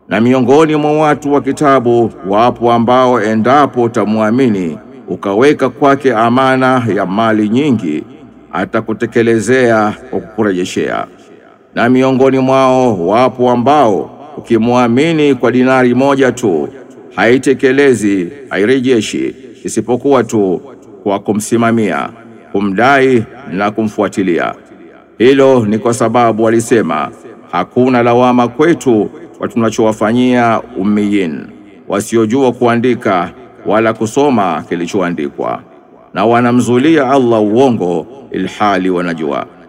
Na miongoni mwa watu wa kitabu wapo ambao endapo utamwamini ukaweka kwake amana ya mali nyingi, atakutekelezea kwa kukurejeshea. Na miongoni mwao wapo ambao ukimwamini kwa dinari moja tu haitekelezi hairejeshi, isipokuwa tu kwa kumsimamia, kumdai na kumfuatilia. Hilo ni kwa sababu walisema hakuna lawama kwetu kwa tunachowafanyia ummiyin, wasiojua kuandika wala kusoma kilichoandikwa, na wanamzulia Allah uongo ilhali wanajua.